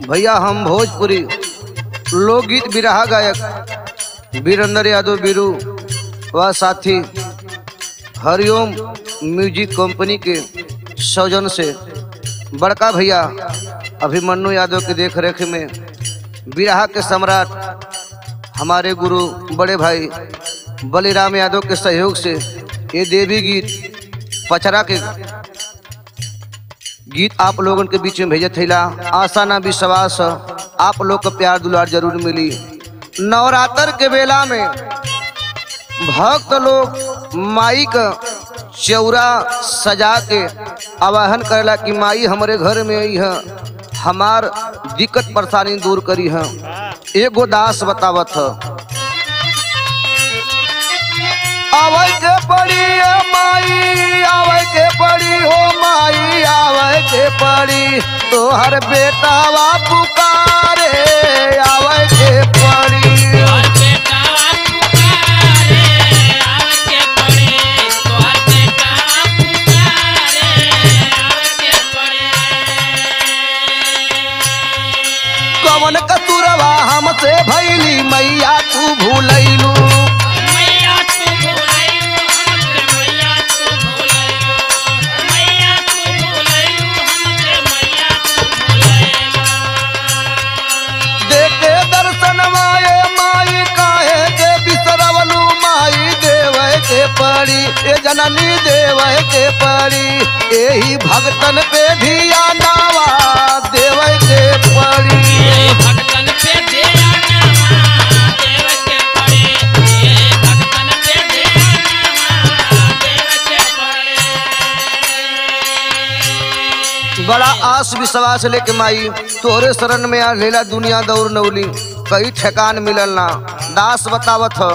भैया हम भोजपुरी लोकगीत बिरहा गायक वीरेंद्र यादव बीरू व साथी हरिओम म्यूजिक कंपनी के सौजन से बड़का भैया अभिमन्यु यादव के देख रेख में बिरहा के सम्राट हमारे गुरु बड़े भाई बलिराम यादव के सहयोग से ये देवी गीत पचरा के गीत आप लोगन के बीच में भेजे थैला आशा ना विश्वास आप लोग का प्यार दुलार जरूर मिली नवरात्र के बेला में भक्त लोग माई का चौरा सजा के आवाहन करेला कि माई हमारे घर में आई है हमार दिक्कत परेशानी दूर करी है एगो दास बतावत है आवे के पड़ी ए माई आवे के पड़ी हो माई आवे के पड़ी तोहर बेटावा पुकारे आवे के पड़ी तोहर बेटावा पुकारे आवे के पड़े तोहर बेटावा पुकारे आवे के पड़े कवन कतुरवा हमसे भैली मैया तू भूलैलू मैया तू भुलाइयो हमसे मैया तू भुलाइयो मैया तू भुलाइयो हमसे मैया तू भुलाइयो देखे दर्शनवा ए माई काहे के बिसरवलू माई देवे के पड़ी ए जननी देवे के पड़ी एही भगतन पे धियानावा देवे के पड़ी ये भगतन पे दया नामा देव के पड़े ये भगतन पे दया नामा देव के पड़े बड़ा आस विश्वास लेके माई तोहरे शरण में आ लेला दुनिया दौड़ नौली कई ठेकान मिलल ना दास बतावत हो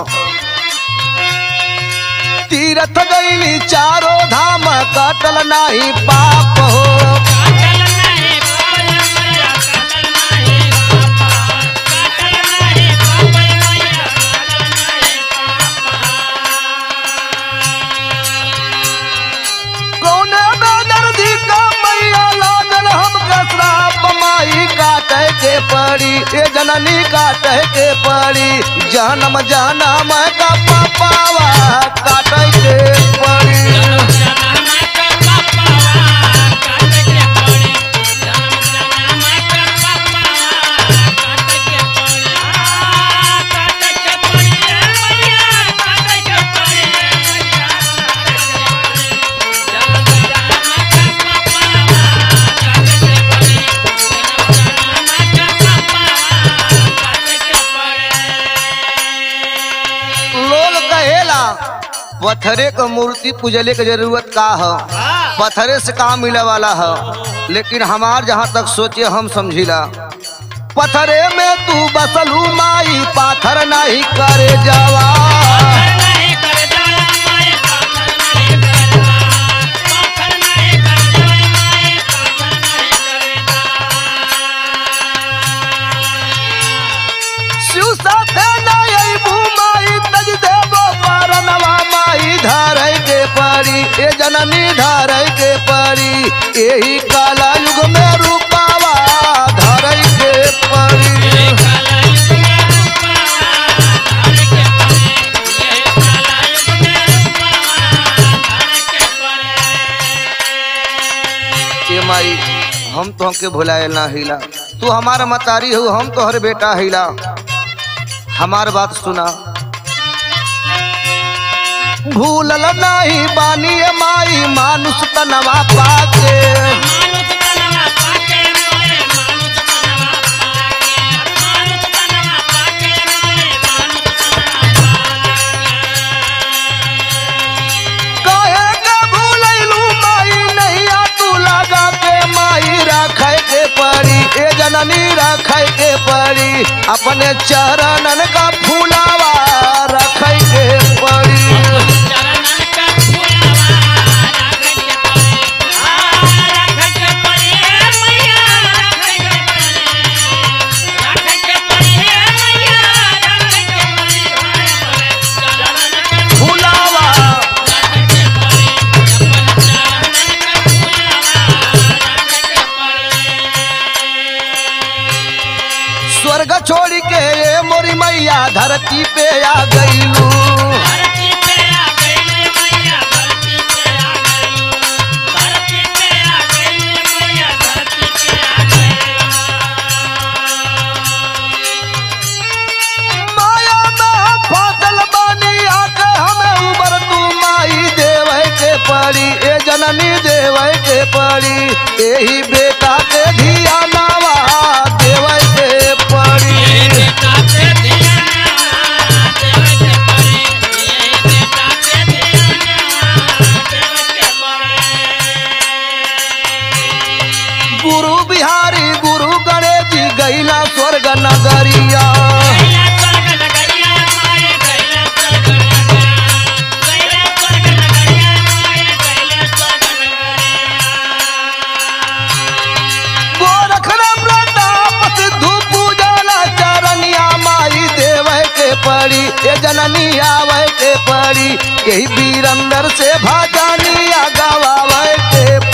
तीरथ गईली चारो धाम कटल नाही पाप हो काटल नहीं पापय मैया काटल नहीं पापा काटल नहीं पापय मैया काटल नहीं पापा कौने बेदर्दी का मैया लागल हमके श्राप माई काटे के पड़ी ए जननी काटे के पड़ी जन्म जन्म का पापावा काटे के पड़ी जन्म जन्म का पापावा काट के पड़े जन्म जन्म का पापावा काट के पड़े आ काट के पड़े मैया काट के पड़े मैया जन्म जन्म का पापावा काट के पड़े जन्म जन्म का पापावा काट के पड़े लोग कहेला पत्थरे क मूर्ति पूजले के जरूरत का है पत्थरे से काम मिले वाला है लेकिन हमार जहाँ तक सोचे हम समझिला पत्थरे में तू बसलू माई पाथर नहीं करे जावा नहीं कर जाया माए पाथर नहीं कर जा पाथर नहीं कर जाया माए पाथर नहीं कर शिव साथे नहीं अइबू माई तज देबो पारनवा माई धारै के पड़ी ए जननी धारै के पड़ी यही काला युग में रूपावा धारै के पड़ी ये काला युग में रूपावा धार के पड़े ये काला युग में रूपावा धार के पड़े ए माई हम तो हमके भुलाए ना हिला तू हमारा मतारी हो हम तोहर बेटा हिला हमार बात सुना भूलल नहीं बानी ए माई मानुष तनवा पाके मानुष तनवा पाके मोए मानुष तनवा पाके मानुष तनवा पाके मोए मानुष तनवा कहे के भूलैलू माई नैया तू लगा के माई रखे के पड़ी ए जननी रखे के पड़ी अपने चरणन का फूलावा रखे के पड़ी चरणन का फुलावा राख के पड़े आ राख के पड़े मैया राख के पड़े राख के पड़े मैया राख के पड़े चरणन का फूलावा राख के पड़े अपन चरणन का फुलावा राख के पड़े धरती पे आ गईलू धरती पे आ गई मैया धरती पे आ गई धरती पे आ गई मैया धरती पे आ गई माया में हम फसल बानी आके हमें उबर तू माई देवे के पड़ी ए जननी देवे के पड़ी यही बेटा के धिया नावा देवे के पड़ी बेटा पे ध्यान देवे के पड़े ये बेटा पे ध्यान देवे के पड़े गुरु बिहारी गुरु गणेश जी गैला स्वर्ग नगरिया गैला स्वर्ग नगरिया माए गैला स्वर्ग नगरिया गैला स्वर्ग नगरिया माए गैला स्वर्ग नगरिया गोरख राम प्रताप सिद्धू पूजला चरनिया माई देवे के पड़ी ए जननी आवे के पड़ी यही वीरंदर से भाजनिया गवावे के